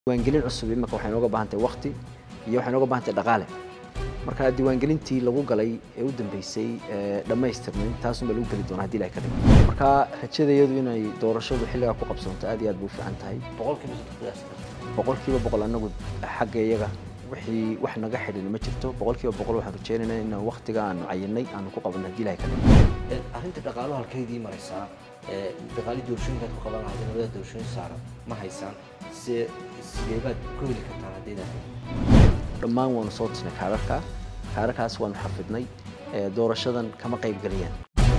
diiwaangelin cusub imika waxay nooga baahan tahay waqti iyo waxay nooga baahan tahay dhaqaale marka diiwaangelintii lagu galay ee u dambeysay dhammaystirnayn taasunbaa lagu geli doonaa hadii ilahay ka dhigo marka rajadayadu inay doorashadu xilligaa ku qabsanto aad iyo aad bay u fiican tahay boqolkiiba saddex qiyaas karta boqolkiiba boqol anagu xagga iyaga wixii wax naga xidhin ma jirto boqolkiiba boqol waxaan rajaynaynaa inaan waqtiga aanu cayinay aanu ku qabanno hadii ilahay ka dhigo arrinta dhaqaaluhu halkaydii maraysaa ee dhaqaalii doorashooyinkaad ku qaban lahayd labada doorashooyin saara ma haysaan se sideebaad ku heli kartaan haddaydan dhammaan waanu soo tusnay kaararka kaararkaas waanu xafidnay ee doorashadan kama qayb gelayaan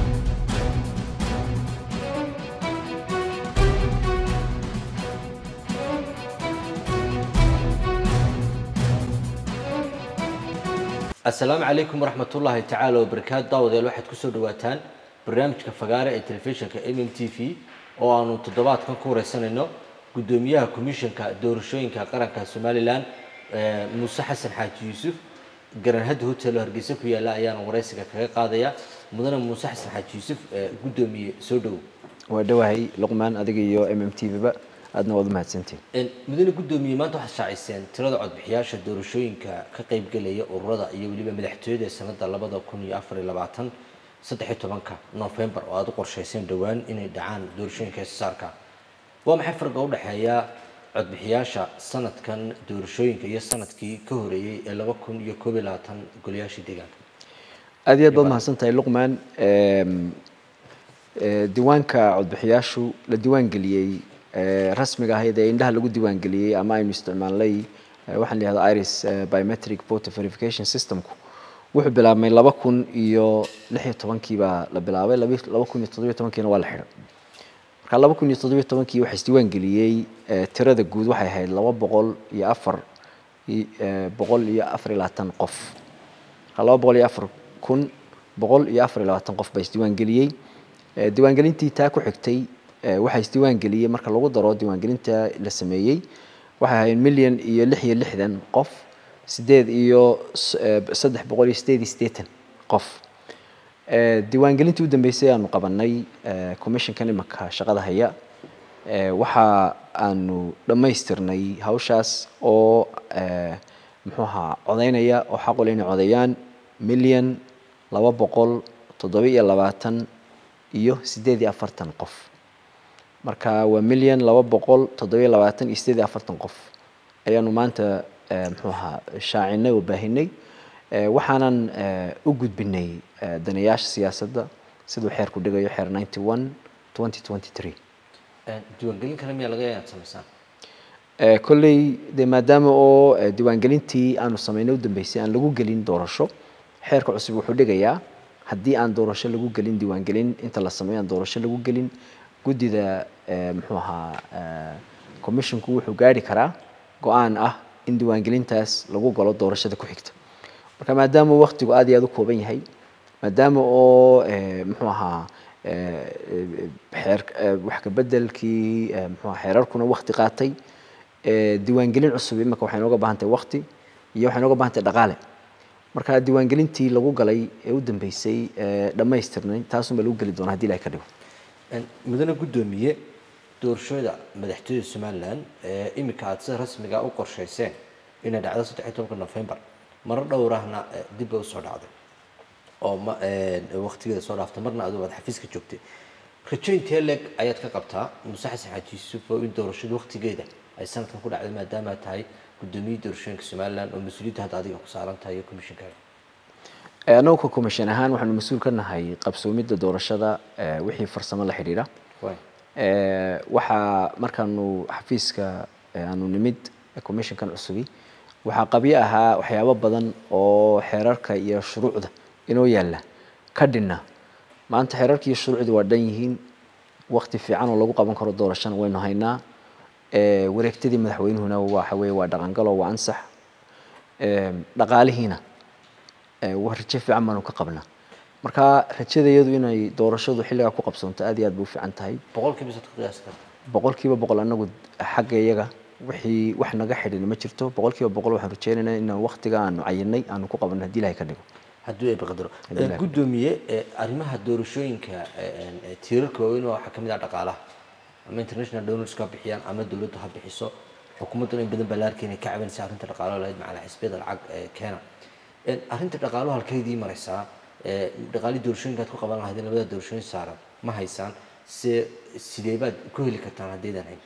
asalaamu calaykum waraxmat ullaahi tacaala wabarakaatu daawadayaal waxaad kusoo dhawaataan barnaamijka fagaare ee telefishinka m m t v oo aanu toddobaadkan ku wareysanayno guddoomiyaha komishanka doorashooyinka qaranka somalilan ee muuse xasan xaaji yuusuf garanhadda hotel oo hargeysa ku yaala ayaana wareysiga kaga qaadaya mudane muuse xasan xaaji yuusuf ee guddoomiye soo dhowow waa dhowahay luqmaan adiga iyo m m t v-ba aadna waad u mahadsantihin mudane guddoomiye maanta waxaad shaaciseen tirada codbixiyaasha doorashooyinka ka qaybgelaya ururada iyo weliba madaxtooyada ee sanada labada kun iyo afar iyo labaatan saddex iyo tobanka novembar oo aada u qorshayseen dhowaan inay dhacaan doorashooyinka heesasaarka waa maxay farqa u dhexeeya codbixiyaasha sanadkan doorashooyinka iyo sanadkii ka horeeyey ee laba kun iyo koob iyo labaatan golayaashii deegaanka aad iyo aad baad mahadsan tahay luqmaan diiwaanka codbixiyaashu la diiwaan geliyey rasmiga ahayd ee indhaha lagu diiwaan geliyey ama aynu isticmaalnay waxaan la yihahda iris biometric voter verification systemku wuxuu bilaabmay laba kun iyo lix iyo tobankii baa la bilaabay laba kun iyo toddobiyo tobankiina waa la xidhay marka laba kun iyo toddobiyo tobankii waxaa isdiiwaan geliyey tirada guud waxay ahayd laba boqol iyo afar boqol iyo afar iyo labaatan qof marka laba boqol iyo afar kun boqol iyo afar iyo labaatan qof baa isdiiwaan geliyey diiwaangelintii taa ku xigtay waxaa isdiiwaan geliyey marka lagu daro diiwaangelinta la sameeyey waxay ahayd milyan iyo lix iyo lixdan qof sideed iyo saddex boqol iyo sideed iyo siddeetan qof diiwaangelintii u dambeysay aanu qabanay commissionkan imanka shaqada haya waxa aanu dhammaystirnay hawshaas oo muxuu ahaa codeynaya oo xaqule inay codeeyaan milyan laba boqol toddoba iyo labaatan iyo sideed iyo afartan qof marka waa milyan laba boqol toddobiyo labaatan iyo sideed iyo afartan qof ayaanu maanta muxuu ahaa shaacinay oo baahinay waxaanan u gudbinay danayaasha siyaasadda siduu xeerku dhigayo xeer ninety one twenty twenty three diiwaangelin kale miyaa laga yaad samaysaan kolley dee maadaama oo diiwaangelintii aanu sameynay u dambeysay aan lagu gelin doorasho xeerka cusub wuxuu dhigayaa haddii aan doorasho lagu gelin diiwaangelin inta la sameeyo aan doorasho lagu gelin guddida muxuu ahaa commissionku wuxuu gaari karaa go-aan ah in diiwaangelintaas lagu galo doorashada ku xigta marka maadaama waktigu aad iyo aad u kooban yahay maadaama oo muxuu ahaa xeer wax kabedelkii muxuu ahaa xeerarkuna wakti qaatay diiwaangelin cusub imika waxay nooga baahan tahay wakti iyo waxay nooga baahan tahay dhaqaale marka diiwaangelintii lagu galay ee u dambeysay dhammaystirnayn taasunbaa lagu geli doonaa hadii ilahay ka dhigo mudane guddoomiye doorashooda madaxtooyada somalilan ee iminka aada sida rasmiga u qorshayseen inay dhacdo saddex iyo tobanka novembar marar dhowrahna dib bay usoo dhacday oo ma waktigeeda soo dhaaftay marna adigu aad xafiiska joogtay rajo intee leeg ayaad ka qabtaa muuse xasan xaaji yuusuf oo in doorashada waktigeeda ay sanadkan ku dhacday maadaama tahay guddoomiyihii doorashooyinka somalilan oo mas-uuliyadda hadda adiga ku saaran tahay iyo commissionkaaga anagu ka commission ahaan waxaanu mas-uul ka nahay qabsoomidda doorashada wixii farsamo la xidhiidha waxaa markaanu xafiiska aanu nimid commissionkan cusubi waxaa qabyo ahaa waxyaabo badan oo xeerarka iyo shuruucda inoo yaalla ka dhinna maanta xeerarka iyo shuruucdii waa dhan yihiin wakti fiican oo lagu qaban karo doorashana waynu haynaa wareegtadii madaxweynuhuna waxa weye waa dhaqangalo waa ansax dhaqaalihiina rajo fiican baanu ka qabnaa marka rajadayadu inay doorashadu xilligaa ku qabsanto aad iyo aad bay u fiican tahay boqolkiiba saddex qiyaas karta boqolkiiba boqol anagu xagga iyaga wixii wax naga xidhin ma jirto boqolkiiba boqol waxaan rajeynaynaa inaan waqtiga aanu cayinay aanu ku qabanno hadii ilahay ka dhigo haddii ay baqdaro guddoomiye arrimaha doorashooyinka tiirarka waaweyn waxaa kamid ah dhaqaalaha ama international donors ka bixiyaan ama dowladdu ha bixiso xukuumadduna in badan baa la arkay inay ka cabanaysa arrinta dhaqaalaha lahayd macala xisbiyada lacag ee keena Een, arrinta dhaqaaluhu halkeydii maraysaa ee, dhaqaalii doorashooyinkaad ku qaban lahayd labada doorashooyin saaran ma haysaan se sidee baad ku heli kartaan haddaydan hayn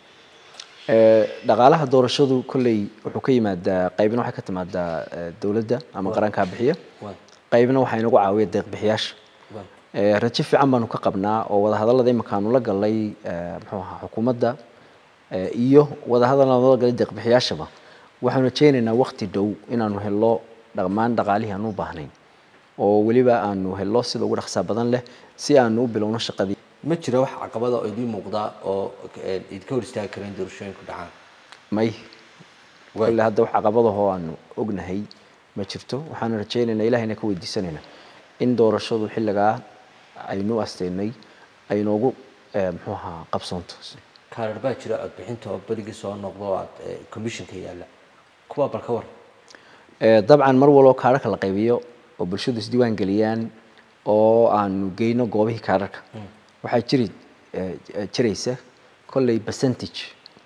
Ee, dhaqaalaha doorashadu kolley wuxuu ka yimaadaa qaybna waxay ka timaadaa ee, dowladda ama qarankaa bixiya Waay, qaybna waxaa inagu caawiya deeq bixiyaasha waay, Ee, rajo fiican baanu ka qabnaa oo wadahadallada imika aanu la galay ee, muxuu ahaa xukuumadda ee, iyo wadahadal aanu la galay deeq bixiyaashaba waxaanu rajaynaynaa waqti dhow inaanu helno dhammaan dhaqaalihii aanu u baahnayn oo weliba aanu helno sida ugu dhaqsaa badan leh si aanu u bilowno shaqadii ma jira wax caqabada oo idiin muuqda oo ee, idinka hor istaagi kara in doorashooyinku dhacaan may Waay. kolle hadda wax caqabadahoo aanu ognahay ma jirto waxaanu rajaynaynaa ilahayna ka weydiisanaynaa in doorashadu xilligaa aynu asteynay ay noogu ee, muxuu ahaa qabsoonto kaarar baa jira codbixinta oo berigii soo noqdo oo aad ee, commissionka yaalla kuwaa bal ka war Ee, dabcan mar walbo kaararka la qaybiyo oo bulshadu isdiiwaan geliyaan oo aanu geyno goobihii kaararka waxaa jiri ee, ee, jiraysa kolley percentage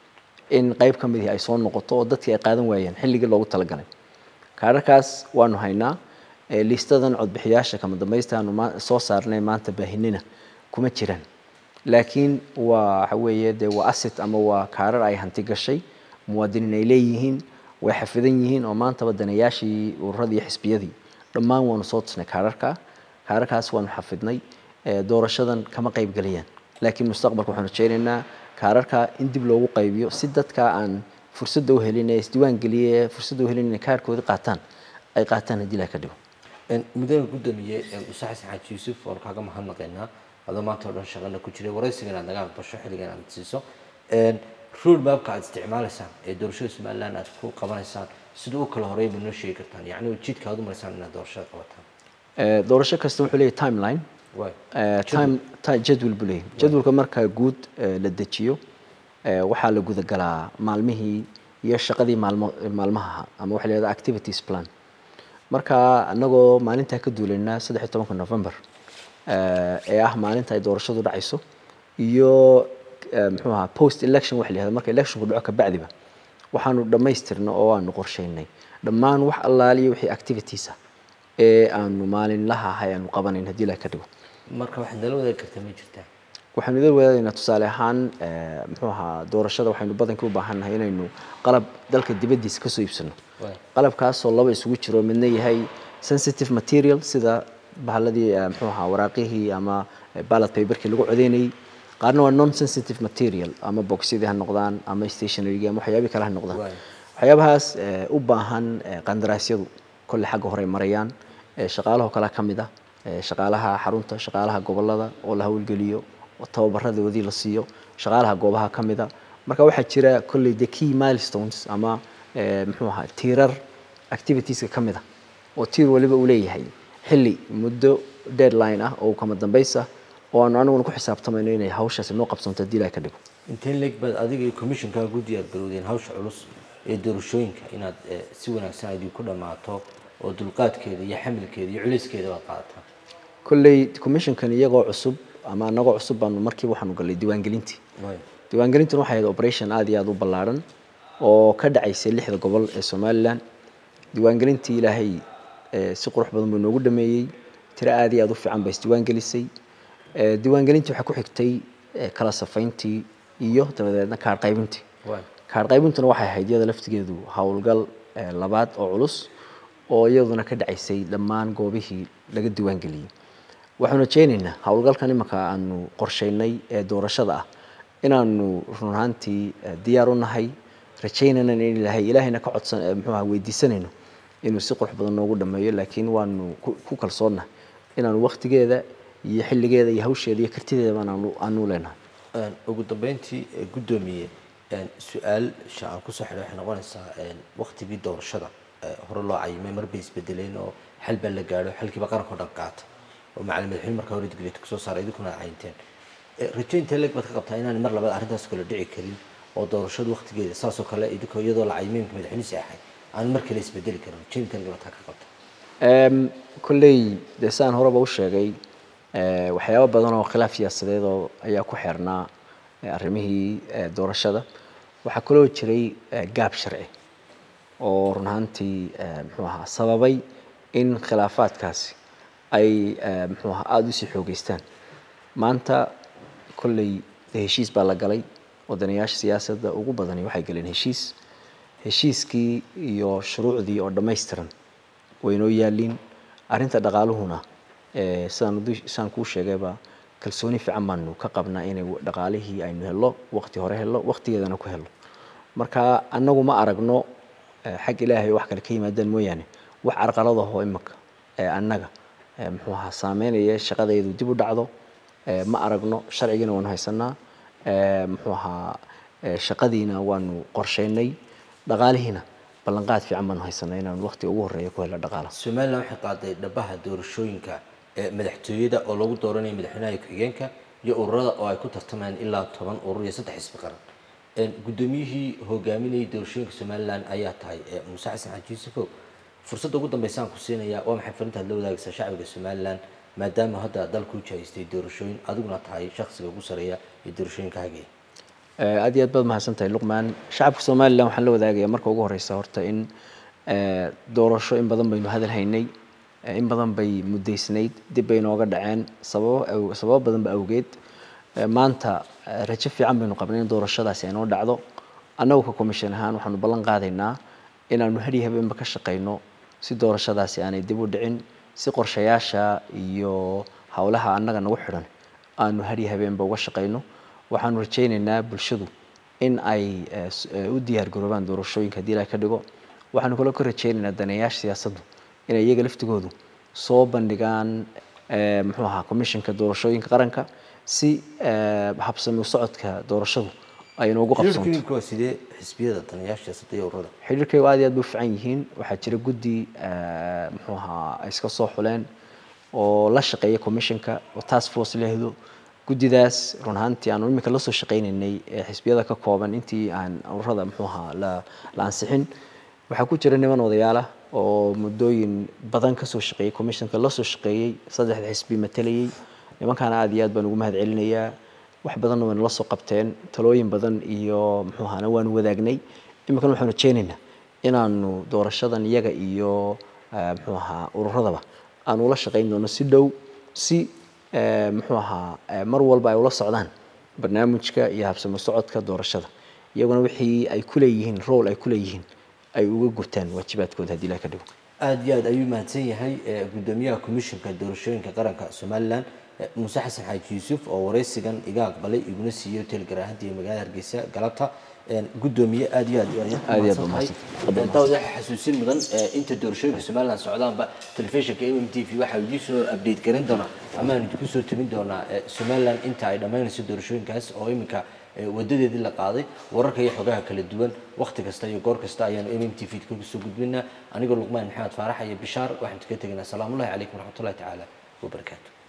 in qayb ka mid ihi ay soo noqoto oo dadkii ay qaadan waayeen xilligii loogu talagalay kaararkaas waanu haynaa ee, liistadan codbixiyaasha kama dambaysta aanu maa- soo saarnay maanta baahinina kuma jiraan laakiin waa waxa weeye dee waa asset ama waa kaarar ay hanti gashay muwaadiniin ay leeyihiin way xafidan yihiin oo maantaba danayaashii ururadii iyo xisbiyadii dhammaan waanu soo tusnay kaararka kaararkaas waanu xafidnay ee, doorashadan kama qayb gelayaan laakiin mustaqbalka waxaanu rajaynaynaa kaararka in dib loogu qaybiyo si dadka aan fursadda u helin ee isdiiwaan geliye fursadda u helin inay kaarkoodii qaataan ay qaataan haddii ilaha ka dhigo Een, mudane gudoomiye een, use xasan xaaji yuusuf oon kaaga mahadnaqaynaa adoo maanta oo dhan shaqana ku jiray waraysigan aad naga aqbasho xilligan aad siiso Een, road mapka aad isticmaalaysaan ee doorashada somaliland aad ku qabanaysaan sida u kala horeey ma noo sheegi kartaan yacni jidka aad u maraysaan inaad doorashada qabataan Ee, doorasho kasta wuxuu leeyahay timeline waay Ee, time ti- jadwal buu leeyahay jadwalka marka guud ee, la dejiyo ee, waxaa la gudagalaa maalmihii iyo shaqadii maalmo maalmaha ama waxa la yidhahdaa activities plan marka anagoo maalintaa ka duulaynaa saddex iyo tobanka november ee ee ah maalinta ay doorashadu dhacayso iyo ee, muxuu ahaa post election waxa la yihahda marka electionku dhaco kabacdiba waxaanu dhammaystirnay oo aanu qorsheynay dhammaan wax allaaliyo wixii activities ah ee aanu maalinlaha ahay aanu qabanayn haddii ilaah ka dhigo marka waxaad nala wadaagi kartaa ma jirtaa waxaanu idin wadaadaynaa tusaale ahaan ee, muxuu ahaa doorashada waxaynu badankii u baahannahay inaynu qalab dalka dibaddiisa kasoo iibsano waay qalabkaasoo laba isugu jiro midna yahay sensitive material sida bahaladii eh, muxuu ahaa waraaqihii ama eh, ballot paperkii lagu codeynayay qaarna waa non sensitive material ama boxyadii ha noqdaan ama stationarygi ama waxyaabihii kale ha noqdaan Waay. waxyaabahaas eh, u baahan eh, qandaraasyadu kolle xagga hore ay marayaan eh, shaqaalahoo kale ka mid ah eh, shaqaalaha xarunta shaqaalaha gobolada oo la hawlgeliyo oo tababaradoodii la siiyo shaqaalaha goobaha ka mid a marka waxaa jira kolley the key milestones ama eh, muxuu ahaa tiirar activitieska ka mid a oo tiir waliba uu leeyahay xilli muddo deadline ah oo kama dambays ah oo aanu aniguna ku xisaabtamayno inay hawshaasi noo qabsanto haddii ilaah ka dhigo inteen leeg baad adiga iyo commissionkaa ku diyaar garowdeen hawsha culus ee doorashooyinka inaad eh, si wanaagsan idinku dhammaato oo dulqaadkeeda iyo xamilkeeda iyo culeyskeeda baad qaadataan kolley commissionkan iyagoo cusub ama anagoo cusub baanu markiiba waxaanu gallay diiwaangelintii waay diiwaangelintuna waxay ahayd operation aad iyo aad u ballaaran oo ka dhacaysay lixda gobol ee somalilan diiwaangelintii ilaahay eh, si qurux badan buu noogu dhameeyey tiro aad iyo aad u fiican bay isdiiwaangelisay Eh, diiwaangelintii waxaa ku xigtay eh, kala safayntii iyo dabadeedna kaar qaybintii waay kaar qaybintuna waxay ahayd iyada laftigeedu howlgal eh, labaad oo culus oo iyaduna ka dhacaysay dhammaan goobihii laga diiwaangeliyey waxaanu rajaynaynaa howlgalkan imanka aanu qorsheynay ee doorashada ah inaanu run ahaantii eh, diyaar u nahay rajaynayna in ilaahay ilaahayna ka codsan eh, muxuu ahaa weydiisanayno inuu si qurux badan noogu dhameeyo laakiin waanu ku ku kalsoonnahay inaanu waqtigeeda iyo xilligeeda iyo hawsheeda iyo kartideeda aanu aanu leenahay Een, ugu dambeyntii eh, guddoomiye een, su-aal sha aan kusoo xidhay waxay noqonaysaa een, waqtigii doorashada eh, hore loo cayimay mar bay isbedeleen oo xal baa la gaadho xalkiiba qaranka oo dhan qaata oo macalin madaxweyne markaa hore digreeta kusoo saaray idinkuna aad cayinteen Eh, rajo intee leeg baad ka qabtaa inaan mar labaad arrintaas kale dhici karin oo doorashadu waqtigeeda saasoo kale idinkoo iyadoo la cayimay imika madaxweynihiisi ahay aan mar kale isbedeli karin rajo intee leeg baad ka qabtaa Em, kolley dee saan horeba u sheegay eh, waxyaabo badan oo khilaaf siyaasadeed oo ayaa ku xeernaa eh, arrimihii eh, doorashada waxaa kaloo jiray eh, gaab sharci oo run ahaantii eh, muxuu ahaa sababay in khilaafaadkaasi ay eh, muxuu ahaa aada usii xoogeystaan maanta kolley dee heshiis baa la galay wadanayaasha siyaasadda ugu badani waxay galeen heshiis heshiiskii iyo shuruucdii oo dhammaystiran waynoo yaaliin arrinta dhaqaaluhuna eh, sidaan udu- sidaan kuu sheegayba kalsooni fiican baanu ka qabnaa inay dhaqaalihii aynu hello waqti hore hello waqtigeedana ku hello marka annagu ma aragno eh, xag ilaahay wax kale ka yimaadaan mooyaane wax carqaladahoo imika ee annaga eh, muxuu ahaa saameynaya shaqadaydu dib u dhacdo eh, ma aragno sharcigiina waanu haysanaa eh, muxuu ahaa eh, shaqadiina waanu qorsheynay dhaqaalihiina ballanqaad fiican baanu haysanaa inaanu waqtiga ugu horreeya ku helno dhaqaalaha somalilan waxay qaaday dhabaha doorashooyinka ee madaxtooyada oo lagu dooranayo madaxweynaha ku-xigeenka iyo ururada oo ay ku tartamayaan ilaa toban urur iyo saddex xisbi qaran Een, guddoomiyihii hogaaminayay doorashooyinka somalilan ayaa tahay ee muuse xasan xaaji yuusufow fursadda ugu dambeysaan ku siinayaa waa maxay fariintaad la wadaagaysaa shacbiga somalilan maadaama hadda dalku u jahaystay doorashooyin adiguna tahay shakhsiga ugu sareeya ee doorashooyinka hagaya Eh, aad iyo aad baad mahadsan tahay luqmaan shacabka somalilan waxaan la wadaagayaa marka ugu horeysa horta in eh, doorasho in badan baynu hadal haynay eh, in badan bay muddaysnayd dib bay nooga dhaceen sababo aw- sababo badan ba awgeed Eh, maanta eh, rajo fiican baynu qabnay in doorashadaasi ay noo dhacdo annagu ka commission ahaan waxaanu ballan qaadaynaa inaanu hadiyo habeenba ka shaqayno si doorashadaasi aanay dib u dhicin si qorshayaasha iyo howlaha annaga nagu xidhan aanu hadiyo habeenba uga shaqayno waxaanu rajaynaynaa bulshadu in ay eh, s- eh, u diyaar garoobaan doorashooyinka haddii ilaah ka dhigo waxaanu kaloo ka rajaynaynaa daneeyaasha siyaasaddu inay iyaga laftigoodu soo bandhigaan eh, muxuu ahaa commissionka doorashooyinka qaranka si eh, habsami u socodka doorashadu ay noogu qabsanto xiriirka waa sidee xisbiyada danayaasha siyaasadda iyo ururada xiriirkaygu aad iyo aad bay u fiican yihiin waxaa jira guddi eh, muxuu ahaa ay iska soo xuleen oo la shaqeeya commissionka oo task force lehdo guddidaas run ahaantii aanu imika lasoo shaqaynaynay ee xisbiyada ka kooban intii aan ururada muxuu ahaa la la ansixin waxaa ku jira niman odayaal ah oo muddooyin badan kasoo shaqeeyey commissionka lasoo shaqeeyey saddexda xisbi matalayey nimankaana aad iyo aad baan ugu mahad celinayaa wax badanna waynu la soo qabteen talooyin badan iyo muxuu ahaana waanu wadaagnay iminkana waxaanu rajeynaynaa inaanu doorashadan iyaga iyo eh, muxuu ahaa ururadaba aanu ula shaqayn doono si dhow si eh, muxuu ahaa eh, mar walba ay ula socdaan barnaamijka iyo habsami socodka doorashada iyaguna wixii ay ku leeyihiin role ay ku leeyihiin ay uga gutaan waajibaadkooda haddii ilaah ka dhigo aada iyo aad ayuu mahadsan yahay eh, guddoomiyaha komishinka doorashooyinka qaranka somalilan eh, muuse xasan xaaji yuusuf oo wareysigan iga aqbalay iguna siiyey hotel garaahanta iyo magaalada hargeysa galabta Een, guddoomiye aada iyo aad ayaad Aad iyo aad mahadsan tahay. mahadsan. Eh, daawad waxaa xasuusin mudan eh, inta doorashooyinka somalilan socdaanba telefishinka mm t v waxaa idin soo update garin doonaa ama aan idinku soo tabin doonaa eh, somalilan inta ay dhammaynayso doorashooyinkaas oo iminka eh, wadadeedii la qaaday wararka iyo xogaha kala duwan waqti kasta iyo goor kasta ayaanu mm t v kaga soo gudbinaa anigoo luqmaan maxamed faarax iyo bishaar waxaan kaga tegaynaa salaamullahi calaykum waraxmatullahi tacaala wabarakaatu